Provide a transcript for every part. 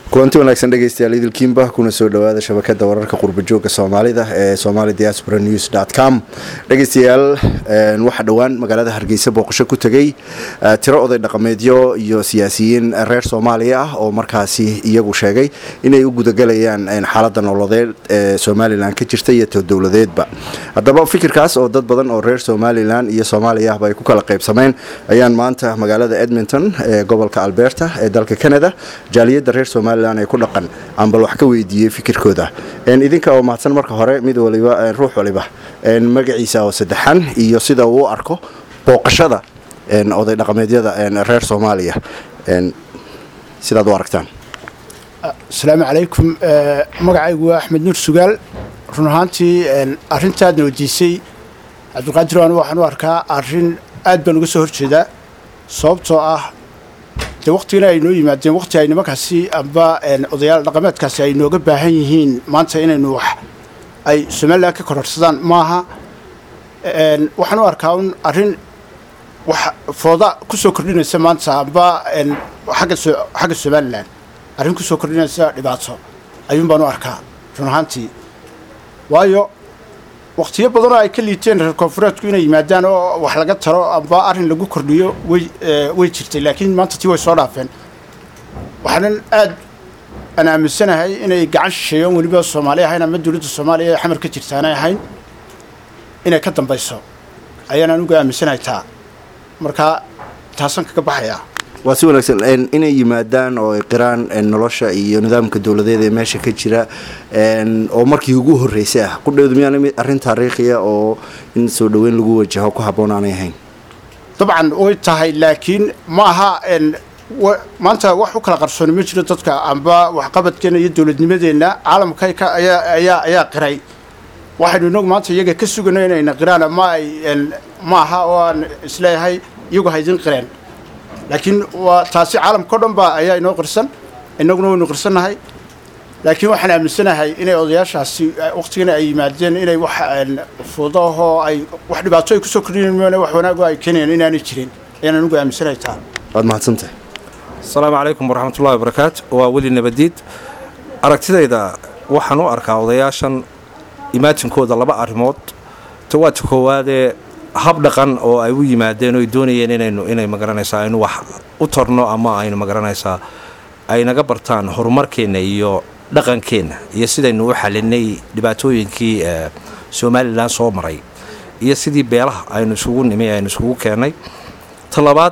kulanti wanaagsan dhegeystayaal idilkiinba kuna soo dhawaada shabakada wararka qurbajooga soomaalida ee somali diaspora news com dhegeystayaal waxaa dhowaan magaalada hargeysa booqasho ku tegay tiro oday dhaqameedyo iyo siyaasiyiin reer soomaaliya ah oo markaasi iyagu sheegay inay u gudagelayaan xaalada nololeed ee somalilan ka jirta iyo todowladeedba haddaba fikirkaas oo dad badan oo reer somalilan iyo soomaaliya ahba ay ku kala qaybsameen ayaan maanta magaalada edmonton ee gobolka alberta ee dalka canada jaaliyada reer somalilan ay ku dhaqan aan bal wax ka weydiiyey fikirkooda idinka oo mahadsan marka hore mid waliba ruux waliba magaciisa oo saddexan iyo sida uu u arko booqashada oday dhaqameedyada reer soomaaliya sidaad u aragtaan asalaamu calaykum magacaygu waa axmed nuur sugaal run ahaantii arrintaadna weydiisay cabdiqaadir aan waxaan u arkaa arrin aad baan uga soo horjeedaa sababtoo ah dee waktigana ay noo yimaadeen wakti ay nimankaasi amba odayaal dhaqameedkaasi ay nooga baahan yihiin maanta inaynu wax ay somalilan ka kororsadaan maaha waxaan u arkaa un arrin wax fooda ku soo kordhinaysa maanta amba agga xagga somalilan arrin ku soo kordhinaysa dhibaato ayuun baan u arkaa run ahaantii waayo wakhtiyo badanoo ay ka liiteen reer koonfureedku inay yimaadaan oo wax laga taro amba arrin lagu kordhiyo way way jirtay laakiin maanta tii way soo dhaafeen waxaanan aad aan aaminsanahay inay gacan shisheeyoon weliba soomaali ahayn ama dowladda soomaaliya ee xamar ka jirta aanay ahayn inay ka dambayso ayaan anugu aaminsanahay taa marka taasaan kaga baxayaa waa si wanaagsan inay yimaadaan oo ay qiraan nolosha iyo nidaamka dowladeed ee meesha ka jira oo markii ugu horreysay ah qudheedu miyaana arrin taariikhiya oo in soo dhoweyn lagu wajaho ku habboon aanay ahayn dabcan way tahay laakiin ma aha maanta wax u kala qarsooni ma jiro dadka amba waxqabadkeena iyo dowladnimadeenna caalamka ayaa ayaa qiray waxaynu inagu maanta iyaga ka sugano inayna qiraan ama ay ma aha oo aan isleeyahay iyagu haydin qireen laakiin waa taasi caalamka o dhan ba ayaa inoo qirsan inaguna waynu qirsannahay laakiin waxaan aaminsanahay inay odayaashaasi waktigana ay yimaadeen inay wax fuudo ahoo ay wax dhibaato ay kusoo kordhinayeen wax wanaago ay keenayaan inaanay jirin ayaan anigu aaminsanahay taa waad mahadsantahay asalaamu calaykum waraxmatullahi wabarakaatu waa weli nabadiid aragtidayda waxaan u arkaa odayaashan imaatinkooda laba arrimood ta waa ta koowaadee hab dhaqan oo ay u yimaadeen oo ay doonayeen inaynu inay magaranaysaa aynu wax u tarno ama aynu magaranaysaa ay naga bartaan horumarkeenna iyo dhaqankeenna iyo sidaynu u xalinay dhibaatooyinkii somalilan soo maray iyo sidii beelaha aynu isugu nimi aynu isugu keennay ta labaad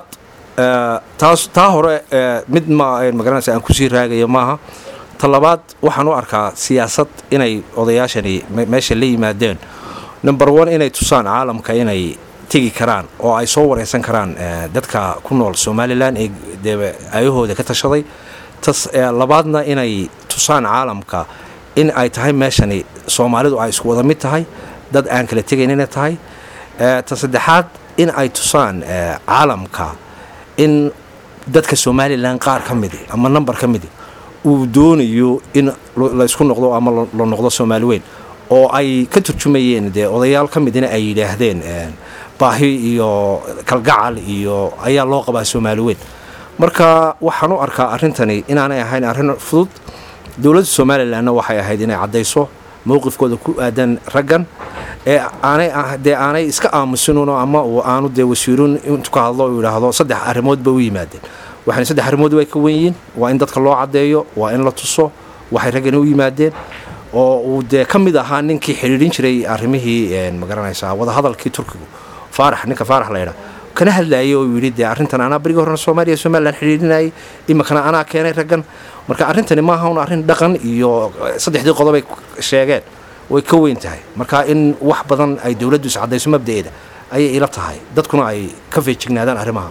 taas taa hore mid ma magaranaysa aan kusii raagayo maaha ta labaad waxaan u arkaa siyaasad inay odayaashani meesha la yimaadeen number one inay tusaan caalamka inay tegi karaan oo ay soo wareysan karaan dadka ku nool somalilan ee dee ayahooda ka tashaday tas labaadna inay tusaan caalamka in ay tahay meeshani soomaalidu ay isku wada mid tahay dad aan kala tegayn inay tahay ta saddexaad in ay tusaan caalamka in dadka somalilan qaar ka midi ama number ka midi uu doonayo in laysku noqdo ama la noqdo soomaali weyn oo ay ka turjumayeen dee odayaal ka midina ay yidhaahdeen baahi iyo kalgacal iyo ayaa loo qabaa soomaali weyn marka waxaan u arkaa arrintani inaanay ahayn arrin fudud dowladda somalilanna waxay ahayd inay caddayso mowqifkooda ku aadan raggan ee aanay dee aanay iska aamusinuno ama aanu dee wasiirun intu ka hadlo uu yidhaahdo saddex arrimood ba u yimaadeen waxayna saddex arrimood way ka wen yihiin waa in dadka loo caddeeyo waa in la tuso waxay raggani u yimaadeen oo uu dee ka mid ahaa ninkii xidhiidhin jiray arrimihii magaranaysaa wadahadalkii turkigu faarax ninka faarax laydhaa kana hadlaayay oo yidhi dee arrintan anaa berigii horena soomaaliya somalilan xidhiidhinayay iminkana anaa keenay raggan marka arrintani maaha un arrin dhaqan iyo saddexdii qodobay sheegeen way ka weyn tahay marka in wax badan ay dowladdu iscaddayso mabda'eeda ayay ila tahay dadkuna ay ka feejignaadaan arrimaha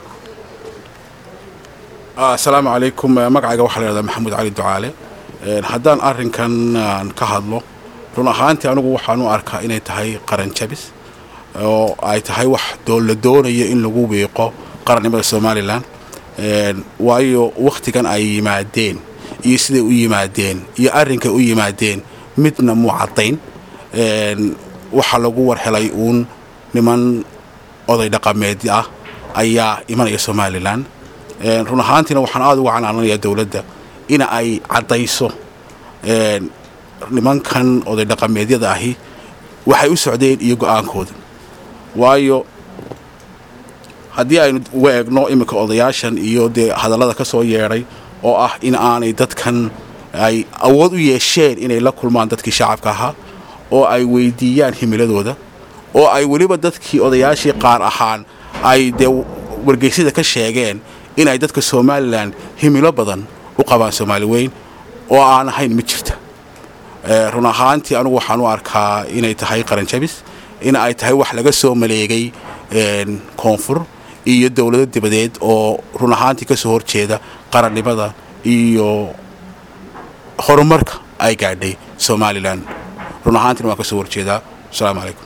asalaamu calaykum magacayga waxaa la yhahdaa maxamuud cali ducaale haddaan arrinkan aan ka hadlo run ahaantii anigu waxaan u arkaa inay tahay qaran jabis oo ay tahay wax la doonayo in lagu wiiqo qarannimada somalilan waayo wakhtigan ay yimaadeen iyo siday u yimaadeen iyo arrinkay u yimaadeen midna muu caddayn waxaa lagu warhelay uun niman oday dhaqameed ah ayaa imanaya somalilan run ahaantiina waxaan aada uga canaananayaa dowladda in ay caddayso nimankan oday dhaqameedyada ahi waxay u socdeen iyo go-aankooda waayo haddii aynu uga eegno iminka odayaashan iyo dee hadallada ka soo yeedhay oo ah in aanay dadkan ay awood u yeesheen inay la kulmaan dadkii shacabka ahaa oo ay weydiiyaan himiladooda oo ay weliba dadkii odayaashii qaar ahaan ay dee wargeysyada ka sheegeen inay dadka somalilan himilo badan u qabaan soomaali weyn oo aan ahayn ma jirta run ahaantii anugu waxaan u arkaa inay tahay qaranjabis in ay tahay wax laga soo maleegay koonfur iyo dowlado dibadeed oo run ahaantii ka soo horjeeda qarannimada iyo horumarka ay gaadhay somalilan run ahaantiina waan ka soo horjeedaa asalaamu calaykum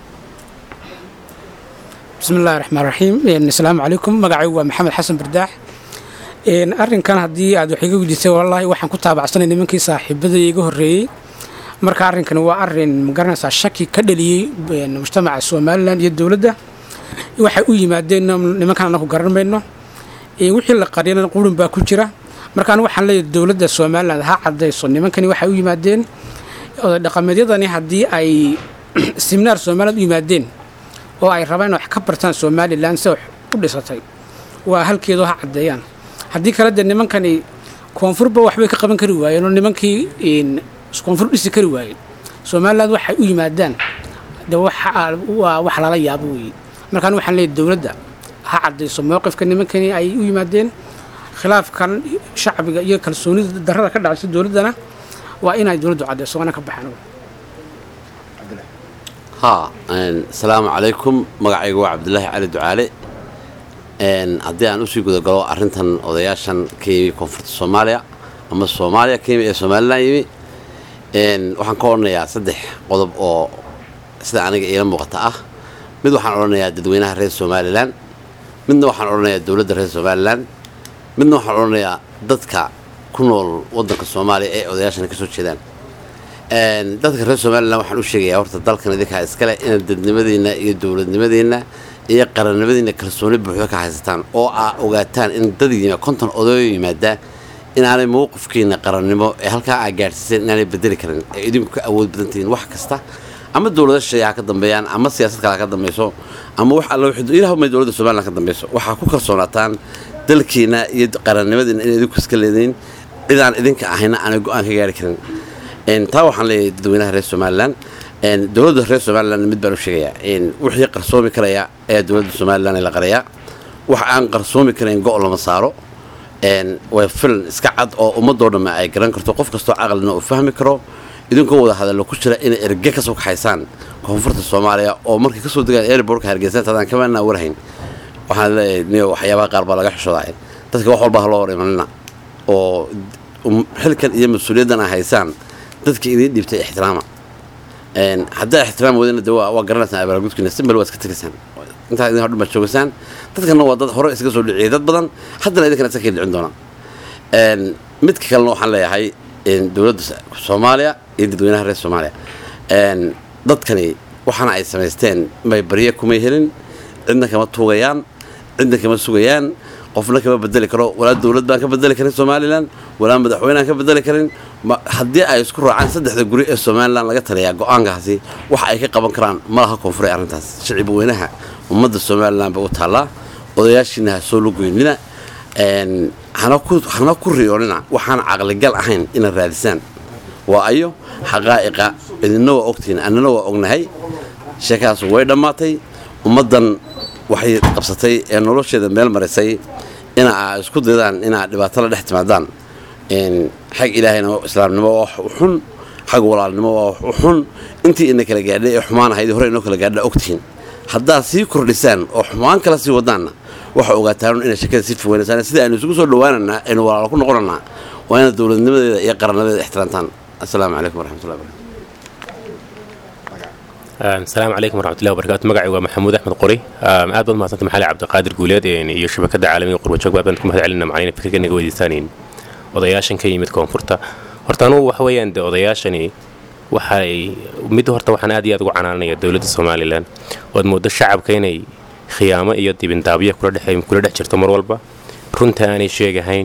bismi illahi raxmaan raxiim asalaamu calaykum magacaygu waa maxamed xasan bardaax arrinkan haddii aad wax iga weydiisay wallaahi waxaan ku taabacsanay nimankii saaxiibada iga horreeyey marka arrinkani waa arrin magaranaysaa shaki ka dhaliyey mujtamaca somalilan iyo dowladda waxay u yimaadeen nimankan anaku garan mayno wixii la qariyana qurun baa ku jira markaan waxaan leeyahay dowladda somalilan ha caddayso nimankani waxay u yimaadeen oday dhaqameedyadani haddii ay siminaar somaliland u yimaadeen oo ay rabaan in wax ka bartaan somalilan se wax u dhisatay waa halkeedu ha caddeeyaan haddii kale dee nimankani koonfurba waxbay ka qaban kari waayeen oo nimankii koonfur dhisi kari waayeen somaliland waxay u yimaadaan de waa wax lala yaabo weeye markaan waxaan leeyahy dowladda ha caddayso mowqifka nimankani ay u yimaadeen khilaafkan shacbiga iyo kalsoonida darrada ka dhacaysa dowladdana waa inay dowladdu caddayso waana ka baxaan haa asalaamu calaykum magacaygu waa cabdulaahi cali ducaale haddii aan usii gudagalo arrintan odayaashan ka yimi koonfurta soomaaliya ama soomaaliya ka yimi ee somalilan yimi waxaan ka odhanayaa saddex qodob oo sida aniga iila muuqata ah mid waxaan odhanayaa dadweynaha reer somalilan midna waxaan odhanayaa dowladda reer somalilan midna waxaan odhanayaa dadka ku nool waddanka soomaaliya ee odayaashana ka soo jeedaan dadka reer somalilan waxaan u sheegayaa horta dalkan idinkaa iskale inaad dadnimadiinna iyo dowladnimadiinna iyo qarannimadiinna kalsooni buuxda ka haysataan oo aa ogaataan in dad yima konton odayo yimaada inaanay mowqifkiina qarannimo ee halkaa aa gaadhsiiseen inaanay bedeli karin ee idinku ka awood badantihiin wax kasta ama dowlada shay ha ka dambeeyaan ama siyaasad kale ha ka dambayso ama wax alla ilaah may dowladda somalilan ka dambayso waxaa ku kalsoonaataan dalkiina iyo qarannimadiina in idinku iska leediin cidaan idinka ahayna aanay go-aan ka gaari karin taa waxaan leeyahay dadweynaha reer somalilan dowladda reer somalilan mid baan u sheegayaa wixii qarsoomi karaya ayaa dowladda somalilan la qarayaa wax aan qarsoomi karayn go' lama saaro waa filan iska cad oo ummadoo dhamme ay garan karto qof kastoo caqlina uu fahmi karo idinkoo wada hadallo ku jira inay erge ka soo kaxaysaan koonfurta soomaaliya oo markay kasoo degaan airbortka hargeysa tadaan kamaanaa warhayn waxaan leeyahay niyo waxyaabaha qaar baa laga xishoodaa dadka wax walba ha loo hor imanina oo xilkan iyo mas-uuliyaddan a haysaan dadka idiin dhiibtay ixtiraama haddaa ixtiraam wadana de waa garanaysaan abaargudkiina simbal waa iska tegaysaan intaa idin hodhan baad joogaysaan dadkana waa dad hore iskaga soo dhiciyay dad badan haddana idinkana iska kii dhicin doonaa midka kalena waxaan leeyahay dowladda soomaaliya iyo dadweynaha reer soomaaliya dadkani waxaana ay samaysteen may barye kumay helin cidna kama tuugayaan cidna kama sugayaan qofna kama bedeli karo walaa dowlad baan ka bedeli karin somalilan walaa madaxweyneaan ka bedeli karin haddii ay isku raacaan saddexda guri ee somalilan laga taliyaa go-aankaasi waxa ay ka qaban karaan ma laha koonfuray arrintaas shicib weynaha ummadda somalilan bay u taallaa odayaashiina ha soo lugoynina hana ku riyoonina waxaan caqligal ahayn inaad raadisaan waa ayo xaqaa'iqa idinna waa ogtihiin annana waa ognahay sheekadaas way dhammaatay ummaddan waxay qabsatay ee nolosheeda meel marisay ina aa isku daydaan inaa dhibaato la dhex timaadaan xag ilaahayna islaamnimo waa wax u xun xag walaalnimo waa wax u xun intii ina kala gaadhay ee xumaan ahayd hore inoo kala gaadha ogtihiin haddaad sii kordhisaan oo xumaan kala sii wadaanna waxa ogaataan inay shakada sii fogeynasaan sida aynu isugu soo dhowaananaa aynu walaalo ku noqonanaa waa inaad dowladnimadeeda iyo qarannimadeeda ixtiraamtaan assalaamu calaykum waraxmatullahi barakatu asalaamu calaykum waraxmatullahi wabarakatu magacay waa maxamuud axmed qori aad baad mahadsanta maxali cabdiqaadir guuleed iyo shabakada caalamiga qurbajoog baad baan ku mahad celina macalina fikirka naga weydiisaanayn odayaashan ka yimid koonfurta horta anugu waxa weeyaan de odayaashani waxay mid horta waxaan aad iyo aad ugu canaanaya dowladda somalilan ood moodo shacabka inay khiyaamo iyo dibindaabyo kula dhex jirto mar walba runta aanay sheegahayn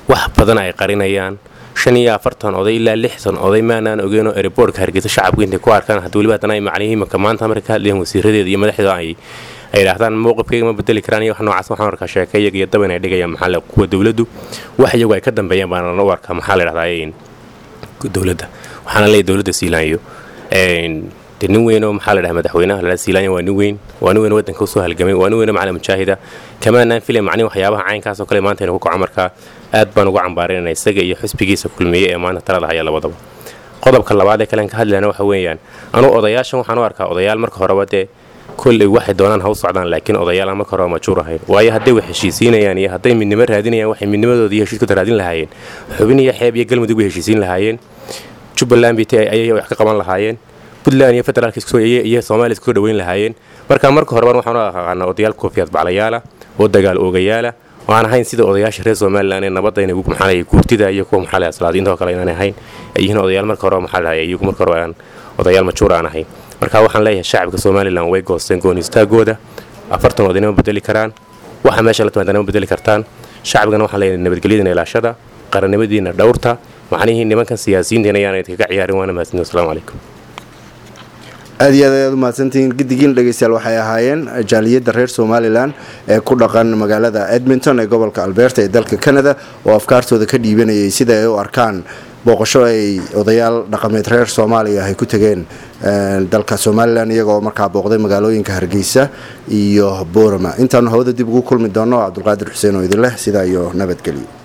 wax badan ay qarinayaan shan iyo afartan oday ilaa lixdan oday maanaan ogeenoo ereboortka hargeysa shacabku intay ku arkaan haddii weliba haddana ay macnihii imika maanta marka ka hadlayeen wasiiradeeda iyo madaxdeeda ay ay idhaahdaan mowqifkayga ma bedeli karaan iyo wax noocaas waxaan arkaa sheekeyaga iyo dab inay dhigayaan maxaa le kuwa dowladdu wax iyagu ay ka dambeeyaan baana u arkaa maxaa la idhahdaa dowladda waxaana leeyahy dowladda siilaanyo de nin weynoo maxaa la dhaha madaxweynaha lala siilaanya waa nin weyn waa nin weyn waddanka usoo halgamay waa nin weynoo macala mujaahida kamaanaan filay macnihi waxyaabaha caynkaasoo kale maanta inu ku kaco markaa aad baan uga cambaarinayna isaga iyo xusbigiisa kulmiye ee maanta talada haya labadaba qodobka labaad ee kalen ka hadlayana waxa weeyaan anuu odayaashan waxaan u arkaa odayaal marka horeba dee kolley waxay doonaan ha u socdaan laakiin odayaalaan marka horeba majuur ahayn waayo hadday wax heshiisiinayaan iyo hadday midnimo raadinayaan waxay midnimadooda iyo heshiiskooda raadin lahaayeen xubin iyo xeeb iyo galmudug bay heshiisiin lahaayeen jubbaland bt ayay wax ka qaban lahaayeen puntland iyo federaalk iyo soomaaliya isku dhoweyn lahaayeen marka marka horeban waxaan u aqaanaa odayaal koofiyaad baclayaala oo dagaal oogayaala oo aan ahayn sida odayaasha reer somalilan ee nabadda inay maxaa guurtida iyo kuwa maxaa lahaa salaadiinta oo kale inaan ahayn ay yihiin odayaal marka horeba maxaa lahaa iyagu marka horeba aan odayaal majuur aan ahayn marka waxaan leeyahay shacabka somalilan way goosteen goon istaagooda afartan odaynama bedeli karaan waxa meesha la timaadana ma bedeli kartaan shacabkana waxaan leeyahay nabadgelyadiina ilaashada qarannimadiina dhowrta macnihii nimankan siyaasiyiintiina ayaana kaga ciyaarin waana mahadsantiin wasalaamu calaykum aad iyo aad ayaad u mahadsantihiin giddigiin dhegeystayaal waxay ahaayeen jaaliyadda reer somalilan ee ku dhaqan magaalada edmonton ee gobolka alberta ee dalka canada oo afkaartooda ka dhiibanayay sida ay u arkaan booqasho ay odayaal dhaqameed reer soomaaliya ay ku tegeen dalka somalilan iyagoo markaa booqday magaalooyinka hargeysa iyo boorama intaanu hawada dib ugu kulmi doono cabdulqaadir xuseen oo idin leh sidaa iyo nabadgelyo